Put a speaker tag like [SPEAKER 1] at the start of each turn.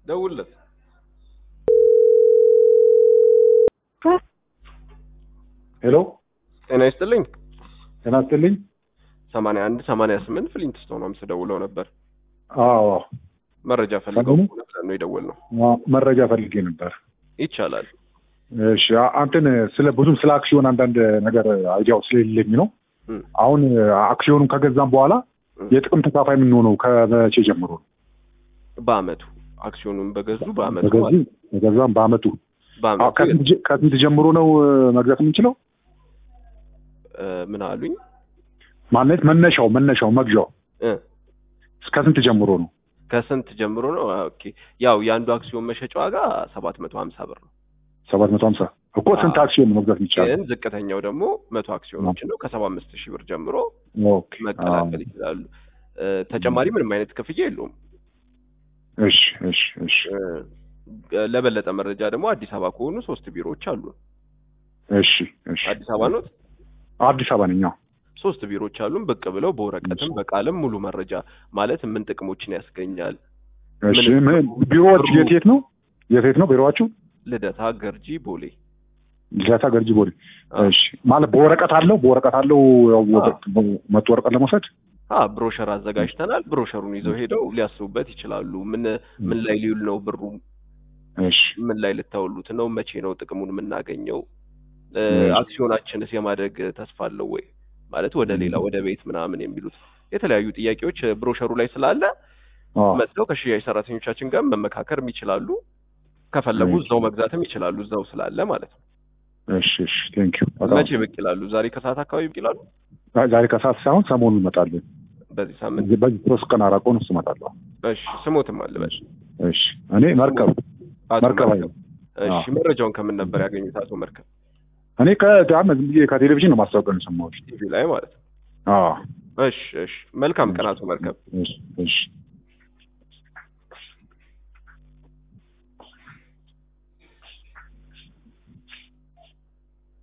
[SPEAKER 1] ደውልለት።
[SPEAKER 2] ሄሎ
[SPEAKER 1] ጤና ይስጥልኝ።
[SPEAKER 2] ጤና ይስጥልኝ።
[SPEAKER 1] ሰማንያ አንድ ሰማንያ ስምንት ፍሊንትስቶን አምስት ደውለው ነበር።
[SPEAKER 2] አዎ
[SPEAKER 1] መረጃ ፈልገው
[SPEAKER 2] ሰሞኑን?
[SPEAKER 1] ነበር ነው የደወልነው።
[SPEAKER 2] አዎ፣ መረጃ ፈልጌ ነበር።
[SPEAKER 1] ይቻላል።
[SPEAKER 2] እሺ አ- አንተን ስለ ብዙም ስለ አክሲዮን አንዳንድ ነገር አይዲያው ስለሌለኝ ነው።
[SPEAKER 1] እም፣
[SPEAKER 2] አሁን አክሲዮኑን ከገዛም በኋላ
[SPEAKER 1] እም።
[SPEAKER 2] የጥቅም ተካፋይ የምንሆነው ከመቼ ጀምሮ ነው?
[SPEAKER 1] በአመቱ አክሲዮኑን በገዙ በአመቱ
[SPEAKER 2] በገዙ
[SPEAKER 1] ማለት ነው።
[SPEAKER 2] በገዛም በአመቱ አ-
[SPEAKER 1] በአመቱ
[SPEAKER 2] ከስንት ጀ- ከስንት ጀምሮ ነው እ፣ መግዛት የምንችለው?
[SPEAKER 1] እ፣ ምን አሉኝ?
[SPEAKER 2] ማለት መነሻው መነሻው መግዣው
[SPEAKER 1] እ፣
[SPEAKER 2] ከስንት ጀምሮ ነው?
[SPEAKER 1] ከስንት ጀምሮ ነው? ኦኬ ያው የአንዱ አክሲዮን መሸጫ ዋጋ ሰባት መቶ ሀምሳ ብር ነው።
[SPEAKER 2] ሰባት መቶ ሀምሳ እኮ ስንት
[SPEAKER 1] አዎ።
[SPEAKER 2] አክሲዮን ነው መግዛት የሚቻለው?
[SPEAKER 1] ግን ዝቅተኛው ደግሞ መቶ አክሲዮኖች ነው። ከሰባ አምስት ሺህ ብር ጀምሮ
[SPEAKER 2] ኦኬ
[SPEAKER 1] መቀላቀል ይችላሉ። እ፣ ተጨማሪ ምንም አይነት ክፍያ የለውም።
[SPEAKER 2] እሺ እሺ እሺ
[SPEAKER 1] እ፣ ለበለጠ መረጃ ደግሞ አዲስ አበባ ከሆኑ ሶስት ቢሮዎች አሉ።
[SPEAKER 2] እሺ እሺ
[SPEAKER 1] አዲስ አበባ ኖት?
[SPEAKER 2] አዲስ አበባ ነኝ። አዎ።
[SPEAKER 1] ሶስት ቢሮዎች አሉን። ብቅ ብለው በወረቀትም
[SPEAKER 2] እሺ።
[SPEAKER 1] በቃልም ሙሉ መረጃ ማለት ምን ጥቅሞችን ያስገኛል።
[SPEAKER 2] እሺ
[SPEAKER 1] ምን-
[SPEAKER 2] ምን ቢሮዎች
[SPEAKER 1] ብሩ-
[SPEAKER 2] የት የት ነው? የት የት ነው ቢሮዋችሁ?
[SPEAKER 1] ልደታ፣ ገርጂ፣ ቦሌ።
[SPEAKER 2] ልደታ፣ ገርጂ፣ ቦሌ።
[SPEAKER 1] አዎ።
[SPEAKER 2] እሺ ማለት በወረቀት አለው በወረቀት አለው ያው
[SPEAKER 1] አዎ።
[SPEAKER 2] መቶ ወረቀት ለመውሰድ
[SPEAKER 1] አ ብሮሸር አዘጋጅተናል። ብሮሸሩን ይዘው ሄደው ሊያስቡበት ይችላሉ። ምን ምን ላይ ሊውል ነው ብሩ፣
[SPEAKER 2] እሺ
[SPEAKER 1] ምን ላይ ልታውሉት ነው፣ መቼ ነው ጥቅሙን የምናገኘው፣ እ፣
[SPEAKER 2] እሺ።
[SPEAKER 1] አክሲዮናችንስ የማደግ ተስፋ አለው ወይ ማለት ወደ ሌላ ወደ ቤት ምናምን የሚሉት የተለያዩ ጥያቄዎች ብሮሸሩ ላይ ስላለ
[SPEAKER 2] አዎ
[SPEAKER 1] መጥተው ከሽያጭ ሰራተኞቻችን ጋር መመካከርም ይችላሉ። ከፈለጉ
[SPEAKER 2] እሺ።
[SPEAKER 1] እዛው መግዛትም ይችላሉ፣ እዛው ስላለ ማለት ነው።
[SPEAKER 2] እሺ እሺ ቴንክ ዩ
[SPEAKER 1] መቼ ብቅ ይላሉ? ዛሬ ከሰዓት አካባቢ ብቅ ይላሉ።
[SPEAKER 2] ዛሬ ከሰዓት ሳይሆን ሰሞኑን እመጣለሁ።
[SPEAKER 1] በዚህ ሳምንት።
[SPEAKER 2] በዚህ ሶስት ቀን አራት ቀን ውስጥ እመጣለሁ።
[SPEAKER 1] እሺ ስሞትም አልበል።
[SPEAKER 2] እሺ እኔ መርከብ
[SPEAKER 1] አቶ
[SPEAKER 2] መርከብ
[SPEAKER 1] መርከብ። እሺ
[SPEAKER 2] አዎ።
[SPEAKER 1] መረጃውን ከምን ነበር ያገኙት? አቶ መርከብ
[SPEAKER 2] እኔ ከዳም ዝም ብዬ ከቴሌቪዥን ነው ማስታወቂያ ነው የሰማሁት።
[SPEAKER 1] ቲቪ ላይ ማለት ነው።
[SPEAKER 2] አዎ
[SPEAKER 1] እሺ እሺ መልካም ቀን አቶ መርከብ።
[SPEAKER 2] እሺ እሺ